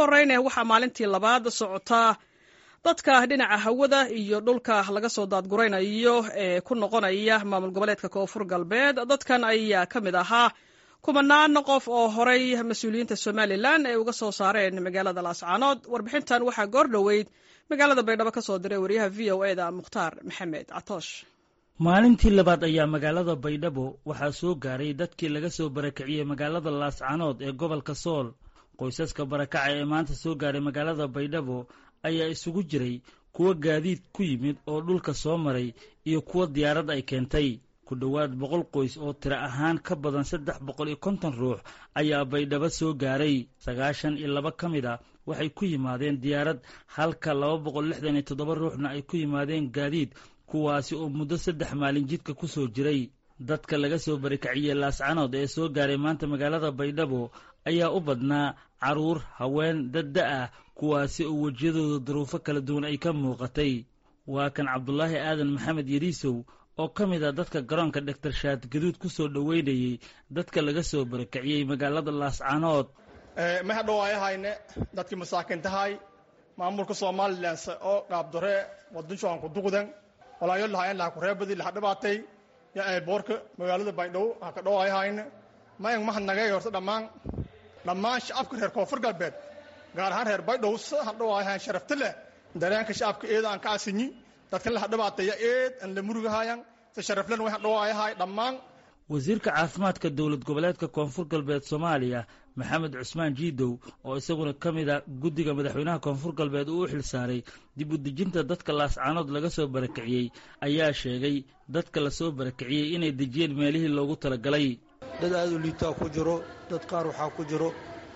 horeyne waxaa maalintii labaad socotaa dadka dhinaca hawada iyo dhulka laga soo daadguraynayo ee ku noqonaya maamul goboleedka koonfur galbeed dadkan ayaa ka mid ahaa kumanaan qof oo horey mas-uuliyiinta somalilan ay uga soo saareen magaalada laascaanood warbixintan waxaa goor dhoweyd magaalada baydhabo ka soo diray wariyaha v o eda mukhtaar maxamed catoosh maalintii labaad ayaa magaalada baydhabo waxaa soo gaaray dadkii laga soo barakiciyey magaalada laascaanood ee gobolka sool qoysaska barakaca ee maanta soo gaaray magaalada baydhabo ayaa isugu jiray kuwa gaadiid ku yimid oo dhulka soo maray iyo kuwa diyaarad ay keentay ku dhowaad boqol qoys oo tiro ahaan ka badan saddex boqol iyo konton ruux ayaa baydhabo soo gaaray sagaashan iyo laba ka mid a waxay ku yimaadeen diyaarad halka laba boqol lixdan iyo toddoba ruuxna ay ku yimaadeen gaadiid kuwaasi oo muddo saddex maalin jidka ku soo jiray dadka laga soo barakiciyey laascanood ee soo gaaray maanta magaalada baydhabo ayaa u badnaa carruur haween dadda ah kuwaasi oo wejiyadooda duruufo kala duwan ay ka muuqatay waa kan cabdulaahi aadan maxamed yariisow oo ka mid ah dadka garoonka dhaktar shaad gaduud ku soo dhoweynayey dadka laga soo barakiciyey magaalada laascanood ma hadhowaayahayne dadkii masaakintahay maamulka somalilan oo qaabdore wadanshoan ku duqdan walaayo lahayn laha kureebadi laha dhibaatay ya boorka magaalada baydhabo ha ka dhowaayahayne mayan mahadnagay horta dhammaan dhammaan shacabka reer koonfur galbeed gaar ahaan reer baydhabo sa hadhowaayahayn sharafta leh dareenka shacabka eeda aan ka asinyi dadkan laha dhibaataya eed aan la murugahayan si sharaflen way hadhowaayahay dhammaan wasiirka caafimaadka dowlad goboleedka koonfur galbeed soomaaliya maxamed cusmaan jiidow oo isaguna ka mid a guddiga madaxweynaha koonfur galbeed uu u xil saaray dib u dejinta dadka laascaanood laga soo barakiciyey ayaa sheegay dadka lasoo barakiciyey inay dejiyeen meelihii loogu talagalay dad aada u liitaa ku jiro dad qaar waxaa ku jiro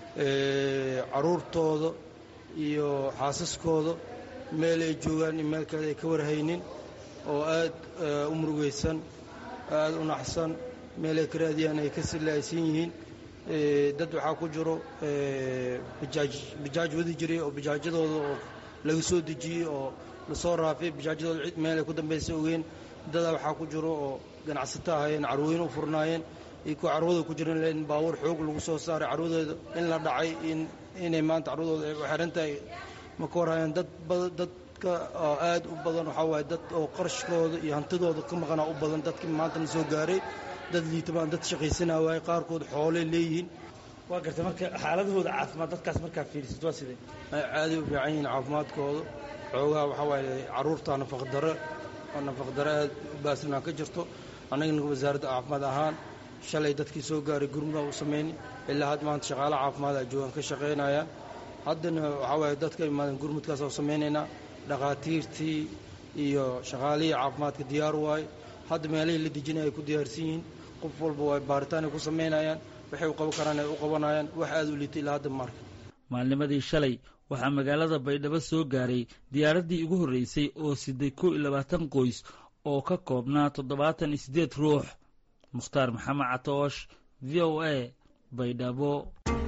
carruurtooda iyo xaasaskooda meel ay joogaan in meel kale ay ka warhaynin oo aad u murugaysan aada u naxsan meel ay ka raadiyaan ay ka silaaysan yihiin dad waxaa ku jiro bajaaj bajaaj wadi jiray oo bajaajyadooda oo laga soo dejiyey oo lasoo raafay bajaajyadooda cid meel ay ku dambaysa ogeen dadaa waxaa ku jiro oo ganacsato ahayeen carwooyin u furnaayeen iyo kuwa carwadooda ku jiran in baabuur xoog lagu soo saaray carwadooda in la dhacay inay maanta carwadooda ay xiran tahay ma ka warhayaan dad dadka oo aad u badan waxaa waaye dad oo qarashkooda iyo hantidooda ka maqanaa u badan dadkii maantana soo gaaray dad liitabaan dad shaqaysanaa waaye qaarkood xoolay leeyihiin waa gartay marka xaaladahooda caafimaad dadkaas markaa fiirisid waa sidee caaday u fiican yihiin caafimaadkooda xoogaha waxaa waaye carruurta nafaqdaro oo nafaqdaro aad u baasnaa ka jirto annagana wasaaradda caafimaad ahaan shalay dadkii soo gaaray gurmudaa u samayni ilaa had maanta shaqaalaha caafimaad a joogaan ka shaqaynayaan haddana waxaa waaye dadka imaadan gurmudkaas oo samaynaynaa dhakhaatiirtii iyo shaqaalihii caafimaadka diyaar waaye hadda meelihii la dejinaya ay ku diyaarsan yihiin qof walba waa baaritaan ay ku samaynayaan waxay u qaban karaan ay u qabanayaan wax aad u liitay ilaa hadda marka maalnimadii shalay waxaa magaalada baydhabo soo gaaray diyaaraddii ugu horreysay oo siday kow iyo labaatan qoys oo ka koobnaa toddobaatan iyo siddeed ruux mukhtaar maxamed catoosh v o a baydhabo